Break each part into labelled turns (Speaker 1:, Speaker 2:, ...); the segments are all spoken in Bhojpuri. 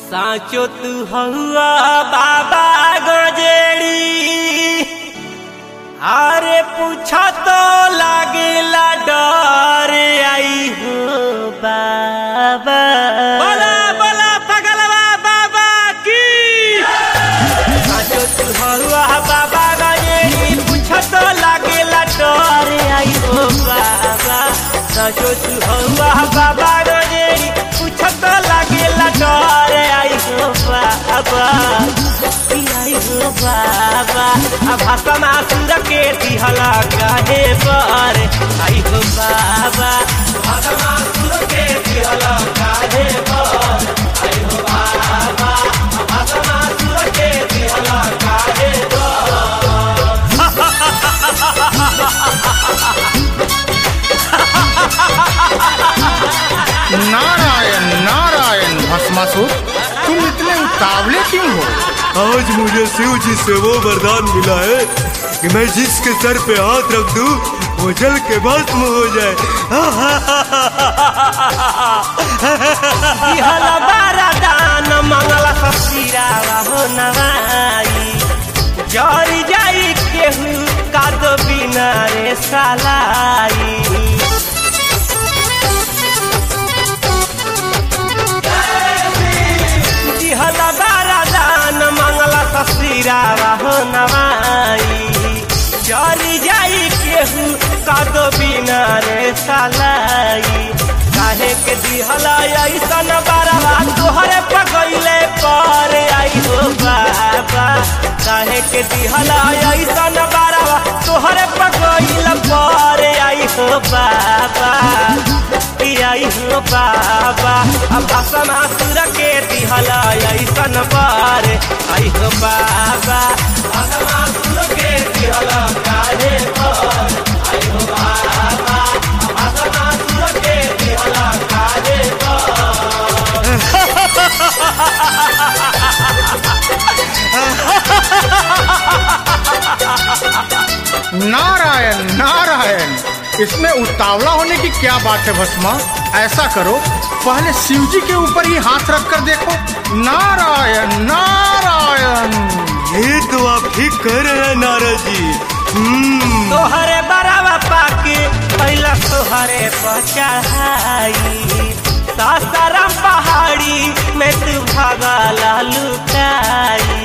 Speaker 1: સાચો તું હવા બાબા ગજેડી અરે પૂછા તો લાગેલા ડરે આઈ હો બાબા
Speaker 2: બોલા બોલા પગલવા બાબા की
Speaker 1: સાચો તું હવા બાબા ગજેડી પૂછા તો લાગેલા ડરે આઈ હો બાબા સાચો તું હવા બાબા ગજેડી પૂછા તો લાગેલા ડરે આઈ હો બાબા आई हो बाबा अब भाषा मासुर के दिहला काहे पर आई हो बाबा भाषा मासुर के दिहला काहे पर आई हो बाबा भाषा मासुर के दिहला काहे
Speaker 3: नारायण नारायण भस्मासुर तुम इतने उतावले क्यों हो
Speaker 4: आज मुझे शिव जी से वो वरदान मिला है कि मैं जिसके सर पे हाथ रख दूं वो जल के भस्म हो जाए
Speaker 1: दिहला बारा दान मंगला ससिरावा हो नवाई जरी जाई केहू कादो बिना रे सालाई दिहला बारा दान मंगला ससिरावा हो नवाई जरी जाई केहू कादो बिना रे सालाई काहे के दिहला ऐसन बारवा तोहरे पगैले पर आई हो बाबा काहे के दिहला ऐसन बारवा तोहरे पगैल पर आई हो बाबा ई आई हो बाबा अब भाषण सुर के दिहला ऐसन पर आई हो बाबा भाषण सुर के दिहला काहे पर आई हो बाबा भाषण सुर के दिहला काहे
Speaker 3: नारायण नारायण इसमें उतावला होने की क्या बात है भस्मा ऐसा करो पहले शिव जी के ऊपर ही हाथ रख कर देखो नारायण नारायण
Speaker 4: ये तो आप ठीक कह रहे हैं नारद जी हम्म
Speaker 1: तोहरे बरावा पाके पहला तोहरे पचाई सासाराम पहाड़ी में तू भागला लुटाई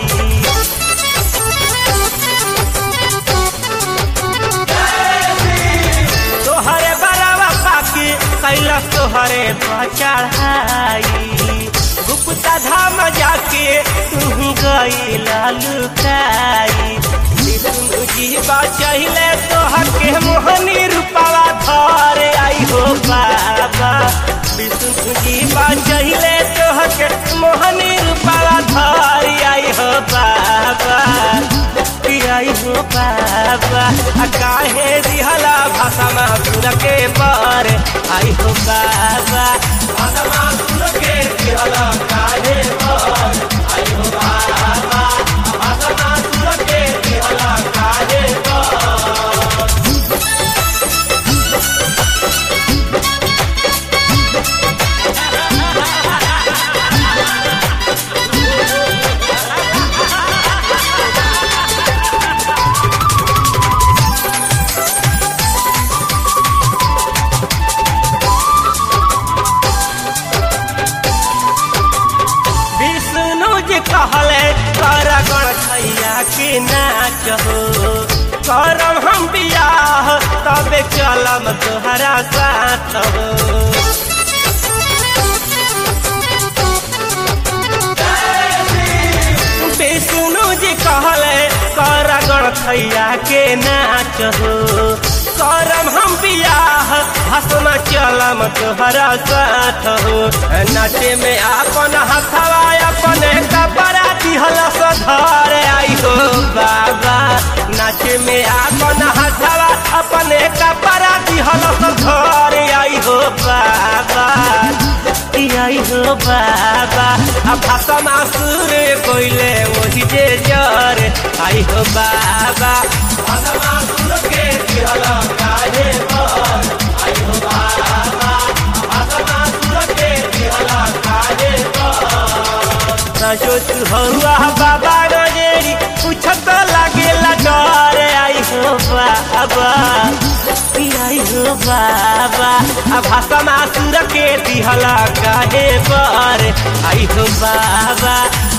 Speaker 1: तोहरे बरावा पाके कैला तोहरे चढ़ाई गुप्ता धाम जाके तू गईला लुकाई विष्णु जी बचैले तोहर के मोहनी रूपावा धर आई हो बाबा विष्णु जी बचैले तोहर के मोहनी रूपावा धर आई हो बाबा कि आई हो बाबा आ काहे दिहला भाषा मासुर के पर आई हो बाबा भाषा मासुर के दिहला काहे पर आई हो बाबा भाषा मासुर के दिहला काहे पर विष्णु जी कहले कर गणछैया के नाच हो करम हम बियाह तबे चलम तोहरा साथ हो विष्णु जी कहले कर गणछैया के नाच हो करम हम बियाह हसम चलम तोहरा साथ हो नाचे में अपन हथवा अपने कपड़ा दिहल सधर आई हो बाबा नाचे में अपन हथवा अपने कपड़ा दिहल सधर आई हो बाबा ई आई हो बाबा अब भाषा मासुर कोइले वही जे जर आई हो बाबा भाषा मासुर के दिहल काहे पर आई हो बाबा भाषा मासुर के दिहल काहे पर साचो तू हौआ बाबा गजेरी पूछत लागेला डर आई हो बाबा आई हो बाबा आ भाषा मासुर के दिहला काहे पर आई हो बाबा